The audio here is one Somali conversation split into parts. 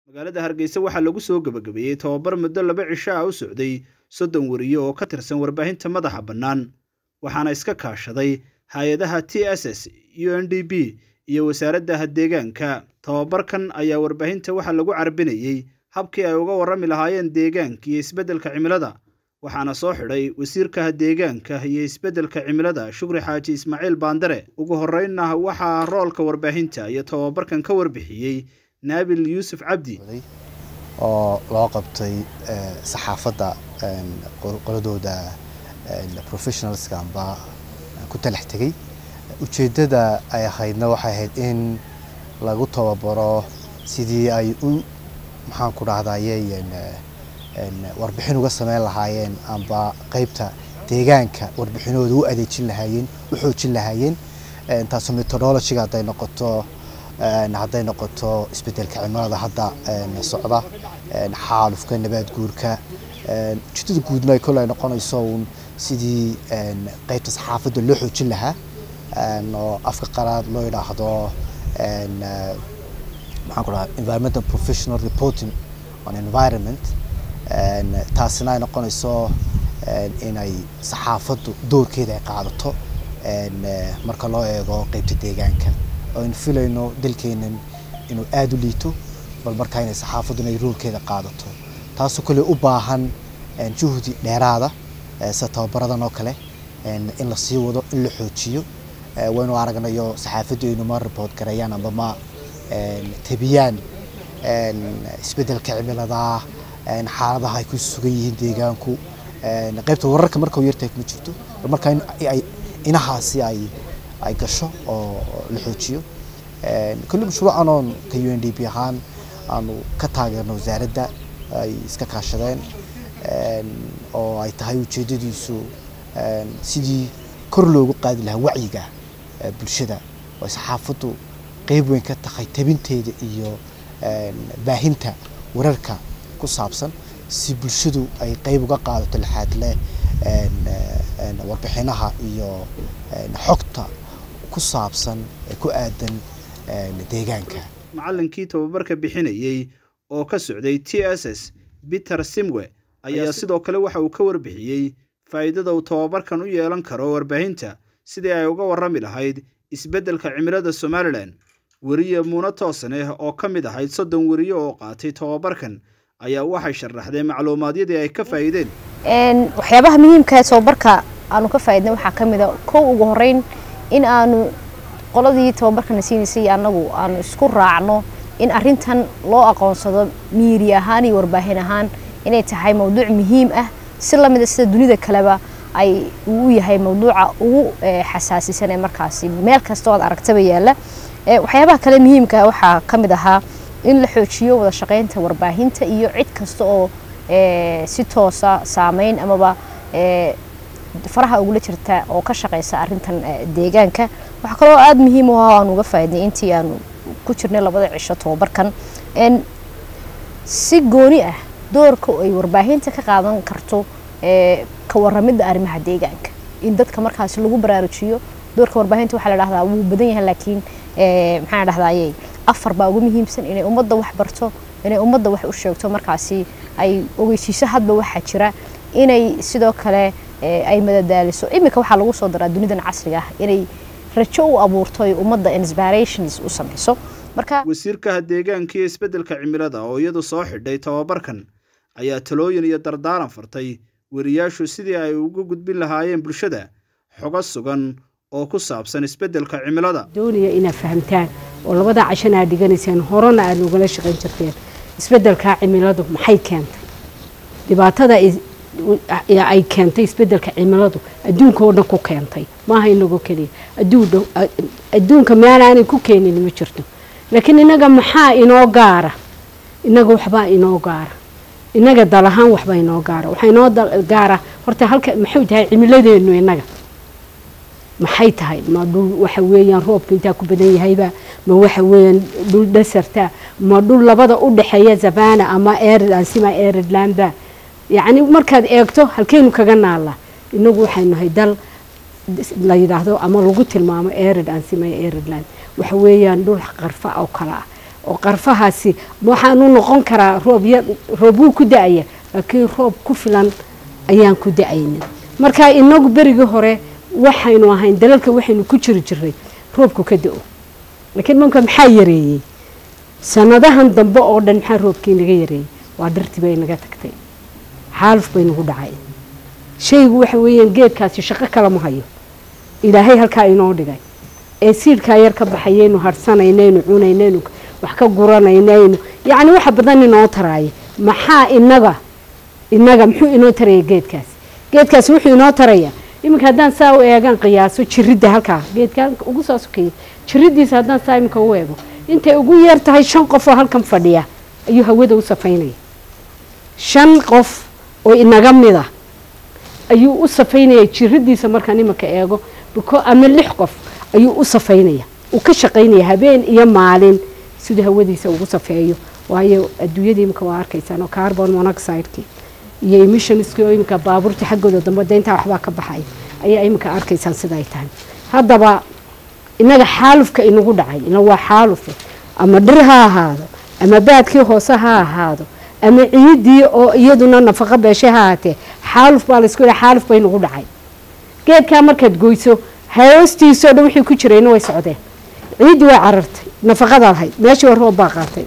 magaalada hargeysa waxaa lagu soo gebagabeeyey tababar muddo laba cisho ah u socday soddon weriye oo ka tirsan warbaahinta madaxa bannaan waxaana iska kaashaday hay-adaha t s s u n d b iyo wasaaradda deegaanka tababarkan ayaa warbaahinta waxaa lagu carbinayey habkii ay uga warrami lahaayeen deegaanka iyo isbeddelka cimilada waxaana soo xidhay wasiirka deegaanka iyo isbeddelka cimilada shukri xaaji ismaaciil baandare ugu horreynna waxaa roolka warbaahinta iyo tababarkan ka warbixiyey naabil yuusuf cabdi oo loo qabtay saxaafadda qoladooda professionalska amba ku talax tegey ujeeddada ay ahaydna waxay ahayd in lagu tababaro sidii ay u maxaan ku dhahdaye warbixin uga sameyn lahaayeen amba qeybta deegaanka warbixinooda u adeejin lahaayeen u xoojin lahaayeen taasoo methodologyga hadday noqoto hadday noqoto isbedelka cimilada hadda socda xaalufka nabaad guurka ujeedada guudna ay kole ay noqonayso uun sidii qeybta saxaafadda loo xoojin lahaa oo afka qaraad loo yidhaahdo maxaan ku dhaha environmental professional reporting on environment taasina ay noqonayso inay saxaafaddu doorkeeda ay qaadato marka loo eego qeybta deegaanka aynu filayno dalkeenan inuu aada u liito bal markaa inay saxaafaddu inay roolkeeda qaadato taasoo kale u baahan juhdi dheeraada sida tababaradan oo kale in la sii wado in la xoojiyo waynu aragnayo saxaafaddu aynu ma report gareeyaan amba ma tabiyaan isbeddelka cimilada xaaladaha ay ku sugan yihiin deegaanku qaybta wararka marka yartahay kuma jirto bal markaa ay inahaasi ay ay gasho oo la xoojiyo kulli mashruucan oon ka u n d p ahaan aanu ka taageerno wasaaradda ay iska kaashadeen oo ay tahay ujeedadiisu sidii kor loogu qaadi lahaa wacyiga bulshada oo ay saxaafaddu qeyb weyn ka tahay tabinteeda iyo baahinta wararka ku saabsan si bulshadu ay qeyb uga qaadato lixaad leh warbixinaha iyo xogta ku saabsan ee ku aadan deegaanka macallinkii tababarka bixinayey oo ka socday t s s peter simwe ayaa sidoo kale waxa uu ka warbixiyey faa'iidada uu tababarkan u yeelan karo warbaahinta sidii ay uga warrami lahayd isbeddelka cimilada somalilan weriye muune toosaneh oo ka mid ahayd soddon weriye oo qaatay tababarkan ayaa waxay sharaxdeen macluumaadyadii ay ka faa'iideen waxyaabaha muhiimka ee tababarka aanu ka faa'iidnay waxaa ka mid a kow ugu horreyn in aanu qoladii tababarkana siinaysay annagu aanu isku raacno in arrintan loo aqoonsado miiri ahaan iyo warbaahin ahaan inay tahay mawduuc muhiim ah si lamida sida dunida kaleba ay uu yahay mawduuca ugu xasaasisan ee markaasi meel kasta oo ad aragtaba yaalla waxyaabaha kale muhiimka waxaa ka mid ahaa in la xoojiyo wada shaqaynta warbaahinta iyo cid kasta oo si toosa saameyn amaba faraha ugula jirta oo ka shaqeysa arintan deegaanka waxaa kaloo aada muhiim u ah aan uga faaidnay intii aanu ku jirnay labada cisho tababarkan si gooni ah doorka ay warbaahinta ka qaadan karto ka waramidda arrimaha deegaanka in dadka markaasi lagu baraarujiyo doorka warbaahinta waxaa la dhahdaa wuu badan yahay laakiin maxaa dhahdaye afar baa ugu muhiimsan inay ummadda wax barto inay ummadda wax u sheegto markaasi ay ogeysiiso hadba waxaa jira inay sidoo kale ay madadaaliso iminka waxaa lagu soo daraa dunidan casriga ah inay rajo u abuurto ay ummadda inspirations u samayso marka wasiirkaha deegaanka iyo isbeddelka cimilada oo iyadu soo xidhay tababarkan ayaa talooyin iyo dardaaran fartay weriyaashu sidii ay uga gudbin lahaayeen bulshada xogo sugan oo ku saabsan isbeddelka cimilada doonaya inaad fahamtaan oo labada cashana aad dhiganayseen horena aad ugala shaqayn jirteen isbeddelka cimiladu maxay keentay dhibaatada ay keentay isbeddelka cimiladu adduunka oo dhan ku keentay maaha inago keliya adduunka meel aanay ku keenin ma jirto laakiin inaga maxaa inoo gaara inaga waxbaa inoo gaara inaga dal ahaan waxbaa inoo gaara waxaa inoo gaara horta halka maxay tahay cimiladeenu inaga maxay tahay ma dhul waxa weeyaan roobka intaa ku badan yahayba ma waxa weeyaan dhul desarta ma dhul labada u dhexeeya zavana ama arid ansima aridlandba yacni markaad eegto halkeenu kaga naala inagu waxaynu nahay dal la yidhaahdo ama lagu tilmaamo arid ansima aridland waxa weeyaan dhul qarfa oo kale ah oo qarfahaasi waxaan u noqon karaa roob yar roob wuu ku da-aya laakiin roob ku filan ayaan ku da-aynin marka inagu berigii hore waxaynu ahayn dalalka waxaynu ku jiri jiray roobku ka da-o laakiin manka maxaa yareeyey sanadahan dambe oo dhan maxaa roobkii naga yareeyey waa dhartii bay naga tagtay xaaluf bay nagu dhacay shaygu waxa weeyaan geedkaasi shaqo kale ma hayo ilaahay halkaa inoo dhigay ee siidhkaa yar ka baxayaynu harhsanaynaynu cunaynaynu wax ka guranaynaynu yacni waxa badan inoo taraaya maxaa inaga inaga muxuu inoo taraya geedkaas geedkaasi wuxuu inoo taraya iminka haddaan saa u eegaan qiyaaso jiridda halkaa geedka ugu soo sokeeya jiridiisa haddaan saa iminka u eego intay ugu yeer tahay shan qof oo halkan fadhiya ayuu hawada u safaynaya shan qof oo inaga mida ayuu u safaynaya jiridiisa markaan iminka eego ama lix qof ayuu u safaynaya uu ka shaqaynaya habeen iyo maalin siduu hawadiisa ugu safeeyo waayo adduunyada iminka waa arkaysaan oo carbon monoxideki iyo emissionski oo iminka baabuurta xaggooda dambe deyntaa waxbaa ka baxay ayaa iminka arkaysaan sida ay tahay haddaba inaga xaalufka inagu dhacay ina waa xaalufe ama dhir ha ahaado ama baadkii hoose ha ahaado ama ciidii oo iyaduna nafaqo beeshe ha ahaatee xaaluf baa laysku yidhaha xaaluf bay nagu dhacay geedkaa markaad goyso hoostiisao dhan wixii ku jirayna way socdeen ciiddii way carartay nafaqada lahayd meeshii roob baa qaatay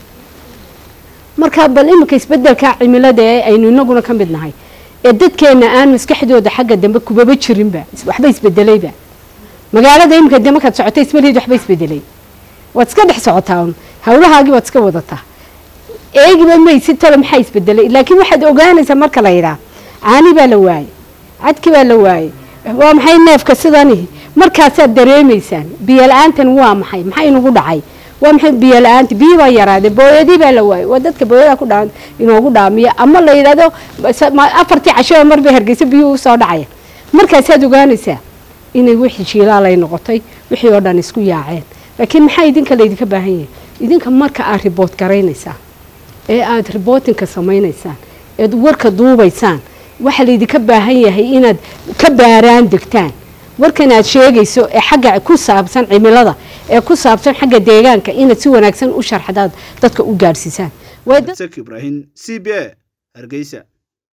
marka bal iminka isbedelka cimilada ee aynu inaguna ka mid nahay ee dadkeena aan maskaxdooda xagga dambe kubaba jirinba waxba isbedelayba magaalada iminka de markaad socotay ismaliid waxba isbedelay waad iska dhex socotaa un hawlahaagii waad iska wadataa eegiba maysi talo maxaa isbedelay laakiin waxaad ogaanaysaa marka la yidhaah caani baa la waayey cadki baa la waayey waa maxay neefka sidani markaasaad dareemaysaan biyo la-aantan waa maxay maxaa inagu dhacay waa maxay biyo la-aanta biyi baa yaraade booyadii baa la waayey waa dadka booyada ku dhaa inoogu dhaamiya ama la yidhahdo afartii cashoa mar bay hargeysa biyuhu usoo dhacaya markaasaad ogaanaysaa inay wixii jiilaalay noqotay wixii oo dhan isku yaaceen laakiin maxaa idinka laydinka baahan yahay idinka marka aad riboot garaynaysaan ee aada ribootinka samaynaysaan eed warka duubaysaan waxaa laydinka baahan yahay inaad ka baaraan degtaan warkan aad sheegayso ee xagga ku saabsan cimilada ee ku saabsan xagga deegaanka inaad si wanaagsan u sharxdaad dadka u gaadhsiisaan ibrahim c b a hargeysa